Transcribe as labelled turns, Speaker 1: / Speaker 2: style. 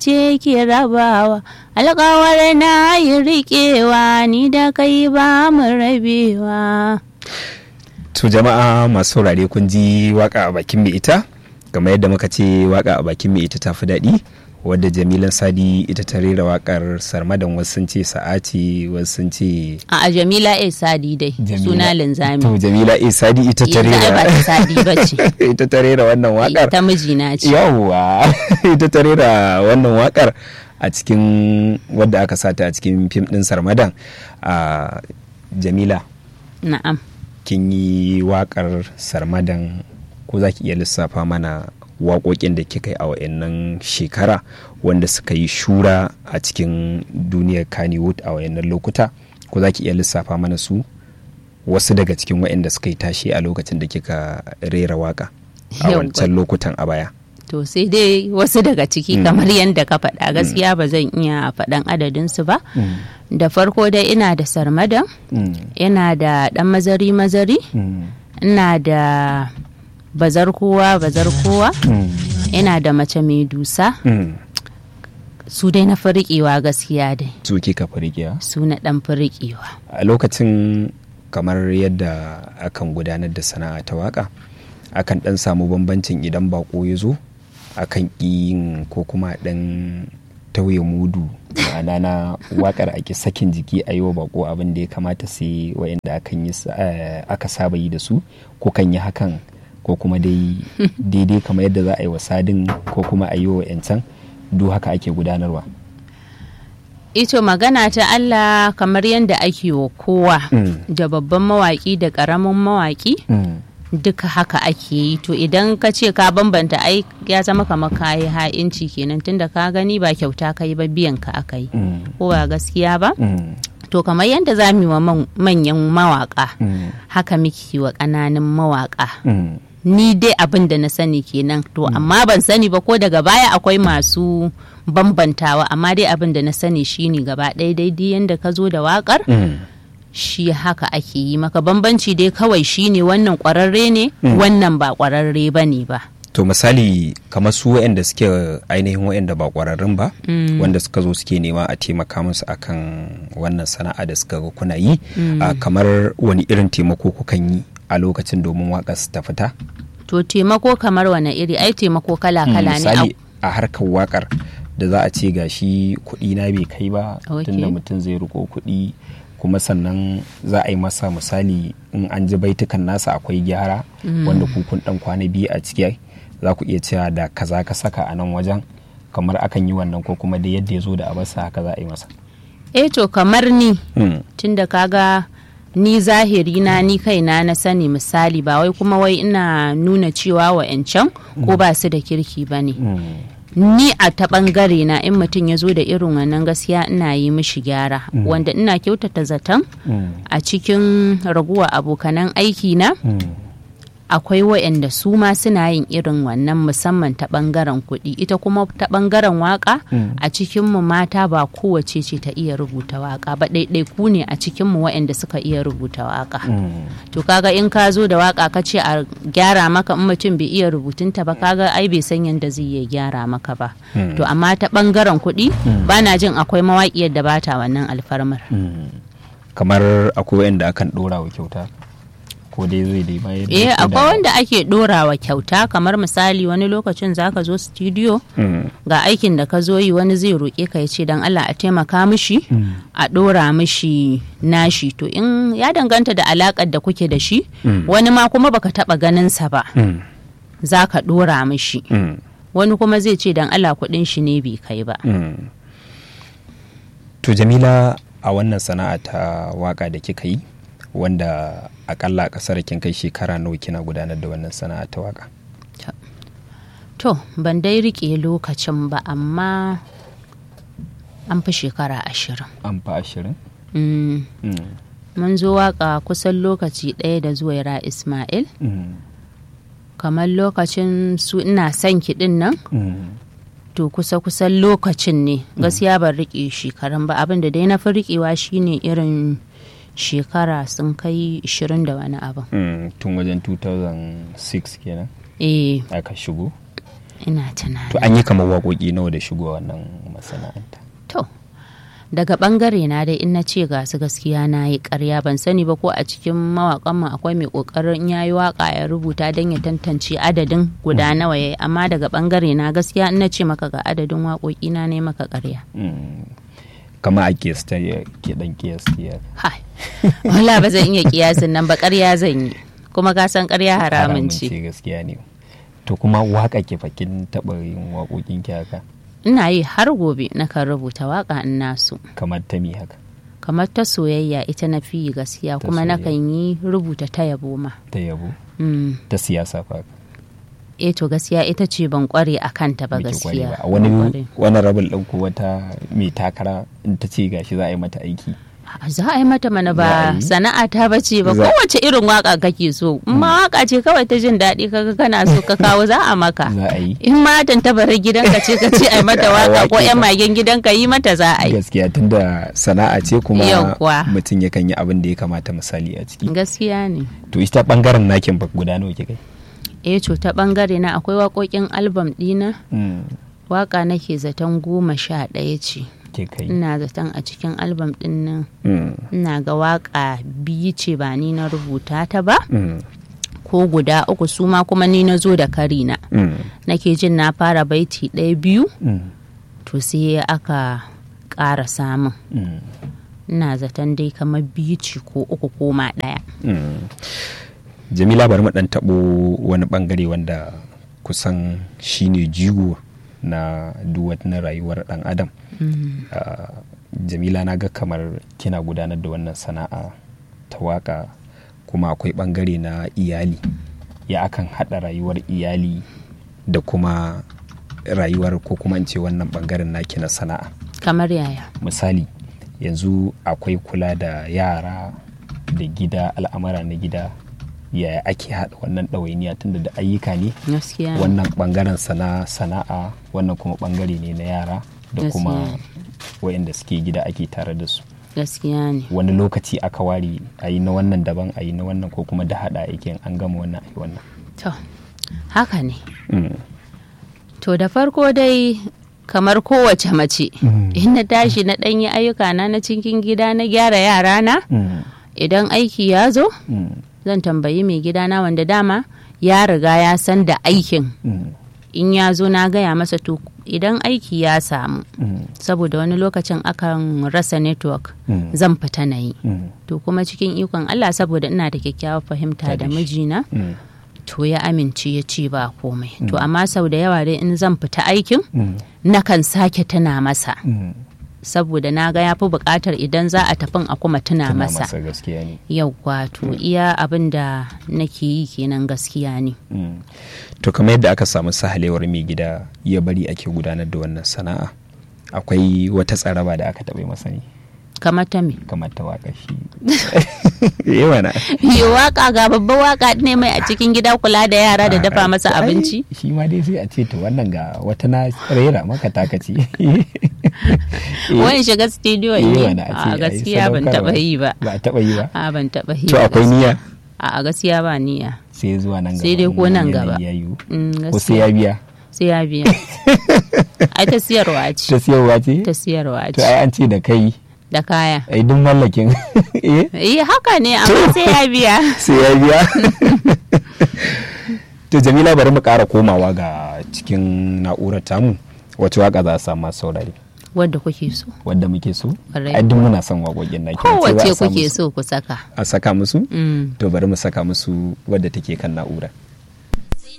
Speaker 1: ce ke rabawa alƙawar na yi riƙewa ni da kai ba mu rabewa
Speaker 2: to jama'a masu saurare kun ji waka a bakin mai ita kamar yadda muka ce waka a bakin mai ita ta fi daɗi wadda jamilan sadi ita ta rera wakar sarmadan wasu sun ce sa'ati wasu sun ce
Speaker 1: a jamila a sadi dai suna linzami
Speaker 2: to jamila a sadi ita ta rera
Speaker 1: ba ta sadi ba ce
Speaker 2: ita ta rera wannan wakar
Speaker 1: ta mijina ce
Speaker 2: yawwa ita ta rera wannan wakar a cikin wadda aka sata a cikin fim din sarmadan a jamila
Speaker 1: na'am
Speaker 2: kin yi wakar sarmadan ko za ki iya lissafa mana waƙoƙin da kika yi a wayannan shekara wanda suka yi shura a cikin duniyar kannywood a wayannan lokuta ko za ki iya lissafa mana su wasu daga cikin wayanda suka yi tashi a lokacin da kika rera waka a wancan lokutan a baya
Speaker 1: to sai dai wasu daga ciki kamar yadda ka faɗa gaskiya ba zan iya faɗan adadinsu ba da farko dai ina da sarmadan ina da ɗan mazari mazari ina da bazar kowa bazar kowa ina da mace mai dusa su dai na firiƙewa gaskiya dai
Speaker 2: su kika firiƙewa
Speaker 1: su na ɗan firiƙewa
Speaker 2: a lokacin kamar yadda akan gudanar da sana'a ta waka akan ɗan samu bambancin idan bako ya zo akan yin ko kuma ɗan tauye mudu ma'ana na wakar ake sakin jiki a yi wa bako abin da ya kamata sai wayanda akan yi aka saba yi da su ko kan yi hakan ko kuma dai daidai kamar yadda za a yi wa sadin ko kuma a yi wa yancan duk haka ake gudanarwa
Speaker 1: ito magana ta Allah kamar yadda ake wa kowa da babban mawaki da ƙaramin mawaki duka haka ake yi to idan ka ce ka bambanta ai ya zama kamar kayi ha'inci kenan tunda ka gani ba kyauta ka yi ba biyan ka aka yi ko ba gaskiya ba to kamar yadda za mu yi wa manyan mawaka haka muke wa ƙananan mawaka ni dai abin da na sani kenan to amma ban sani ba ko daga baya akwai masu bambantawa amma dai abin da na sani shine gaba ɗaya daidai yadda ka zo da waƙar shi haka ake yi maka bambanci dai kawai shine wannan ƙwararre ne wannan ba ƙwararre ba ne ba
Speaker 2: to misali kamar su waɗanda suke ainihin waɗanda ba ƙwararrun ba wanda suka zo suke nema a taimaka musu akan wannan sana'a da suka ga kuna yi kamar wani irin taimako kukan yi a lokacin domin waƙar su ta fita?
Speaker 1: To taimako kamar wane iri ai taimako kala-kala ne.
Speaker 2: Misali a harkar waƙar da za a ce ga shi kuɗi na bai kai ba tunda mutum zai riko kuɗi kuma sannan za a yi masa misali in an ji baitukan nasa akwai gyara wanda kukun ɗan kwana biyu a ciki za ku iya cewa da kaza ka saka a nan wajen kamar akan yi wannan ko kuma da yadda ya zo da abasa haka za a yi masa.
Speaker 1: Eh to kamar ni tunda kaga ni zahiri na ni kaina na sani misali ba wai kuma wai ina nuna cewa wa can ko ba su da kirki ba ne ni a ta bangare na in mutum ya zo da irin wannan gaskiya ina yi mishi gyara wanda ina kyautata zaton a cikin raguwa abokanan aiki na akwai waɗanda su ma suna yin irin wannan musamman ta ɓangaren kuɗi ita kuma ta ɓangaren waka a cikinmu mata ba kowace ce ta iya rubuta waka ba ɗaiɗai ku ne a cikinmu waɗanda suka iya rubuta waka to kaga in ka zo da waka ka ce a gyara maka in mutum bai iya rubutunta ba kaga ai bai san yadda zai iya gyara maka ba to amma ta ɓangaren kuɗi ba na jin akwai mawaƙiyar da bata wannan alfarmar
Speaker 2: kamar akwai waɗanda akan ɗora wa kyauta ko dai zai dai bayar da
Speaker 1: eh akwai wanda ake dorawa kyauta kamar misali wani lokacin zaka zo studio ga aikin da ka zo yi wani zai roƙe ka ya ce dan Allah a taimaka mishi a dora mishi nashi to in ya danganta da alakar da kuke da shi wani ma kuma baka taba ganin sa ba zaka dora mishi wani kuma zai ce dan Allah kuɗin shi ne bai kai ba
Speaker 2: to Jamila a wannan sana'a ta waka da kika yi wanda akalla a kasar kin kai shekara nawa kina gudanar da wannan sana'a ta waka
Speaker 1: to ban dai rike lokacin ba amma an fi shekara ashirin
Speaker 2: an fi ashirin
Speaker 1: mun zo waka kusan lokaci ɗaya da zuwaira ismail kamar lokacin su ina son kiɗin nan to kusa kusan lokacin ne gaskiya ban rike shekarun ba abin da dai na fi rikewa shine irin shekara sun kai 20 da wani abin.
Speaker 2: tun wajen 2006 kenan
Speaker 1: eh
Speaker 2: aka shigo
Speaker 1: ina tunani
Speaker 2: to an yi kamar waƙoƙi nawa da shigo wannan masana'anta
Speaker 1: to daga bangare na dai in na ce ga su gaskiya na yi karya ban sani ba ko a cikin mawakan mu akwai mai kokarin ya yi waka ya rubuta don ya tantance adadin guda nawa ya yi amma daga bangare na gaskiya in na ce maka ga adadin waƙoƙi na ne maka karya
Speaker 2: kama a kiyasta ke dan kiyasti
Speaker 1: hai wala ba zan iya kiyasin nan ba karya zan yi kuma ka san karya haramun ce
Speaker 2: gaskiya ne to kuma waka ke fakin taɓa yin waƙoƙin ki haka
Speaker 1: ina yi har gobe na kan rubuta waka in nasu
Speaker 2: kamar ta mi haka
Speaker 1: kamar ta soyayya ita na fi gaskiya
Speaker 2: Ta
Speaker 1: kuma na
Speaker 2: soyayya.
Speaker 1: kan yi rubuta ta yabo ma
Speaker 2: ta yabo
Speaker 1: Mm.
Speaker 2: ta siyasa fa
Speaker 1: eh to gaskiya ita ce ban kware a kanta ba
Speaker 2: Biki kware
Speaker 1: gaskiya
Speaker 2: ba. wani
Speaker 1: Ban kware.
Speaker 2: wani rabin ɗin ko wata mai takara in ta ce gashi za a yi mata aiki
Speaker 1: A- za a yi mata mana
Speaker 2: Za a
Speaker 1: ba
Speaker 2: yi?
Speaker 1: sana'a ta bace ba
Speaker 2: Za-
Speaker 1: kowace irin waka kake so in ma waka ce kawai ta jin daɗi kaga kana so ka kawo za a maka
Speaker 2: za a yi
Speaker 1: in ma tantabarar gidanka ce ka ce a yi mata
Speaker 2: A
Speaker 1: waka ko
Speaker 2: wake
Speaker 1: yan
Speaker 2: ta.
Speaker 1: magen gidanka yi mata za a yi
Speaker 2: gaskiya tunda sana'a ce kuma
Speaker 1: Yawwa.
Speaker 2: mutum yakan yi abin da ya kamata misali a ciki
Speaker 1: gaskiya ne
Speaker 2: to ita bangaren nakin ba guda nawa kika
Speaker 1: eh to ta bangare na akwai waƙoƙin albam ɗina
Speaker 2: yi
Speaker 1: waka nake zaton goma sha ɗaya ce
Speaker 2: ke kai
Speaker 1: ina zaton a cikin albam ɗin nan
Speaker 2: Mm,
Speaker 1: ina ga waka biyu ce ba ni na rubuta ta ba
Speaker 2: mm,
Speaker 1: ko guda uku su ma kuma ni na zo da karina
Speaker 2: mm,
Speaker 1: nake jin na fara baiti ɗaya biyu
Speaker 2: mm,
Speaker 1: to sai aka ƙara samun
Speaker 2: mm,
Speaker 1: ina zaton dai kamar biyu ce ko uku ko ma ɗaya
Speaker 2: mm. jamila bari mu dan tabo wani bangare wanda kusan shine jigo na duk wani rayuwar dan adam Ah, jamila na ga kamar kina gudanar da wannan sana'a ta waka kuma akwai bangare na iyali ya akan hada rayuwar iyali da kuma rayuwar ko kuma in ce wannan bangaren naki na sana'a
Speaker 1: kamar yaya
Speaker 2: misali yanzu akwai kula da yara da gida al'amara na gida yaya ake haɗa wannan ɗawainiya tunda da ayyuka ne
Speaker 1: gaskiya ne.
Speaker 2: wannan ɓangaren sana sana'a wannan kuma ɓangare ne na yara da
Speaker 1: Gaskiya
Speaker 2: kuma
Speaker 1: ne.
Speaker 2: wayanda suke gida ake tare da su
Speaker 1: gaskiya ne
Speaker 2: wani lokaci aka ware a yi na wannan daban a yi na wannan ko kuma da haɗa aikin an gama wannan a yi wannan
Speaker 1: to haka ne
Speaker 2: Mm.
Speaker 1: to da farko dai kamar kowace mace in na tashi na ɗanyi ayyuka na na cikin gida na gyara yara na
Speaker 2: Mm.
Speaker 1: idan aiki ya zo
Speaker 2: Mm.
Speaker 1: zan tambayi mai gidana wanda dama ya riga ya san da aikin
Speaker 2: Mm.
Speaker 1: in ya zo na gaya masa to idan aiki ya samu
Speaker 2: Mm.
Speaker 1: saboda wani lokacin akan rasa network
Speaker 2: Mm.
Speaker 1: zan fita na yi
Speaker 2: Mm.
Speaker 1: to kuma cikin ikon Allah saboda ina da kyakkyawar fahimta da
Speaker 2: Tare shi.
Speaker 1: mijina
Speaker 2: Mm.
Speaker 1: to ya amince ya ce ba komai to amma sau da yawa dai in zan fita aikin
Speaker 2: Mm.
Speaker 1: nakan sake tuna masa
Speaker 2: Mm.
Speaker 1: saboda na ga ya fi buƙatar idan za a tafin a kuma tuna
Speaker 2: Tuna
Speaker 1: masa
Speaker 2: masa gaskiya ne
Speaker 1: yauwa to iya abin da nake yi kenan gaskiya ne
Speaker 2: Mm. to kamar yadda aka samu sahalewar mai gida ya bari ake gudanar da wannan sana'a akwai wata tsaraba da aka taɓa masa ne
Speaker 1: kamar ta me
Speaker 2: kamar ta waka shi yawa na
Speaker 1: yi waka ga babban waka ne mai a cikin gida kula da yara da dafa masa
Speaker 2: Ai,
Speaker 1: abinci
Speaker 2: shi ma dai sai a ce to wannan ga wata na rera maka takaci
Speaker 1: wani shiga studio
Speaker 2: Eh,
Speaker 1: ne
Speaker 2: wani a ce
Speaker 1: a
Speaker 2: ai
Speaker 1: gaskiya ban
Speaker 2: sadaukarwa.
Speaker 1: taba yi ba
Speaker 2: ba a taɓa yi ba
Speaker 1: a ban taba yi
Speaker 2: to
Speaker 1: ba
Speaker 2: akwai
Speaker 1: gaskiya.
Speaker 2: niyya
Speaker 1: a gaskiya ba niyya
Speaker 2: sai zuwa nan gaba
Speaker 1: Sai dai ko
Speaker 2: in
Speaker 1: nan
Speaker 2: yanayi
Speaker 1: gaba.
Speaker 2: ya yiwu.
Speaker 1: Mm,
Speaker 2: ko sai
Speaker 1: gaskiya
Speaker 2: ya biya
Speaker 1: sai ya biya ai ta siyarwa ce
Speaker 2: ta siyarwa ce
Speaker 1: ta siyarwa
Speaker 2: to
Speaker 1: ce
Speaker 2: ai an ce da kai
Speaker 1: da kaya
Speaker 2: ai duk mallakin eh
Speaker 1: eh haka ne amma sai ya biya
Speaker 2: sai ya biya to jamila bari mu ƙara komawa ga cikin na'urar tamu wacce waka za a samu masu saurare
Speaker 1: wadda kuke so
Speaker 2: wadda muke so
Speaker 1: Ƙwarai.
Speaker 2: ai duk muna son waƙoƙin naki
Speaker 1: kowace kuke so ku saka
Speaker 2: a saka musu
Speaker 1: Mm.
Speaker 2: to bari mu saka musu wadda take kan na'ura